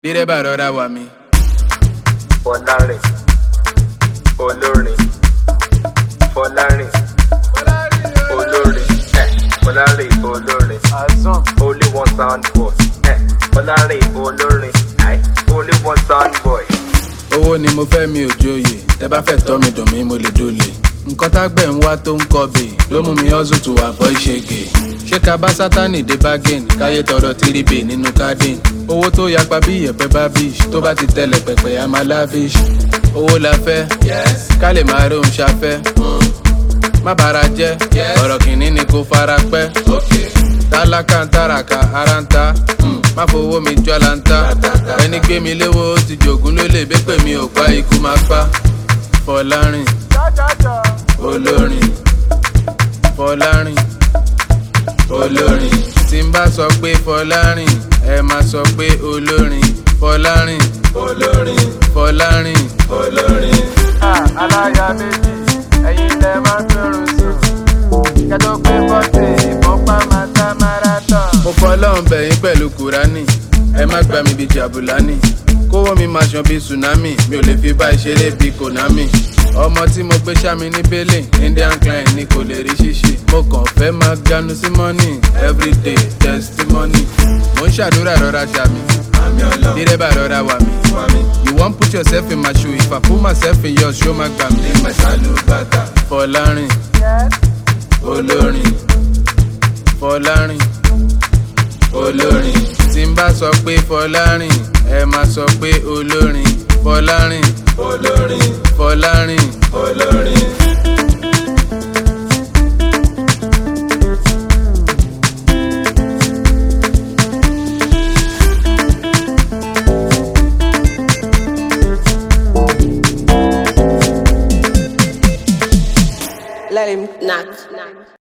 dírẹ́bà rọra wà mí. fọlárìn olórin fọlárìn olórin ẹ fọlárìn olórin only one sound boy ẹ fọlárìn olórin ẹ only one sound boy. owó ni mo fẹ́ mi ò joyè tẹ bá fẹ́ tọ́ mi dùn mí mo lè dolè. nǹkan tágbẹ̀ ń wá tó ń kọbè ló mú mi hustle to avoid ṣègè. ṣé ká bá sátánì dé bargain káyé tọrọ tírìbè nínú cardin. owó tó yapa bí ìyẹ̀pẹ̀ bá bish tó bá ti tẹ̀lẹ̀ pẹ̀pẹ̀ a máa lavish. owó la fẹ́ ká lè máa rí òun ṣafẹ́. má bàrà jẹ́ ọ̀rọ̀ kìíní ni kò fara pẹ́. tálákà ń tàràkà ara ń ta mm, má fowó mi jọ lanta ẹni gbé mi léwó ó ti jògún ló lè bẹ́pẹ̀ mi ò pa ikú máa pa fọlárìn olórin fọlárìn olórin tí n bá sọ pé fọlárìn ẹ máa sọ pé olórin fọlárìn olórin fọlárìn olórin. aláya méjì ẹ̀yin lẹ máa ń fẹ́ràn sùn kẹtọ́ pé bọ́tì ìfọ́pá máa dá marathon. mo fọlọ́run bẹ̀yìn pẹ̀lú kúránì ẹ má gbà mí bíi jàbùlánì kówó mi máa ṣan bíi tsunami mi ò lè fi bá ìṣeré bíi konami ọmọ tí mo gbé sámi ní bẹ́lẹ̀ indian client ni kò lè rí ṣíṣe mo kàn fẹ́ máa ganu sí money everyday testimony mo ń ṣàdúrà rọra ṣàmì dírẹ́bà rọra wà mí you wan put yourself in my shoe if i put myself in yours ṣó má gbà mí fọlárìn olórin fọlárìn olórin tí n bá sọ pé fọlárìn ẹ máa sọ pé olórin fọlárìn olórin fọlárìn olórin. Let him knock.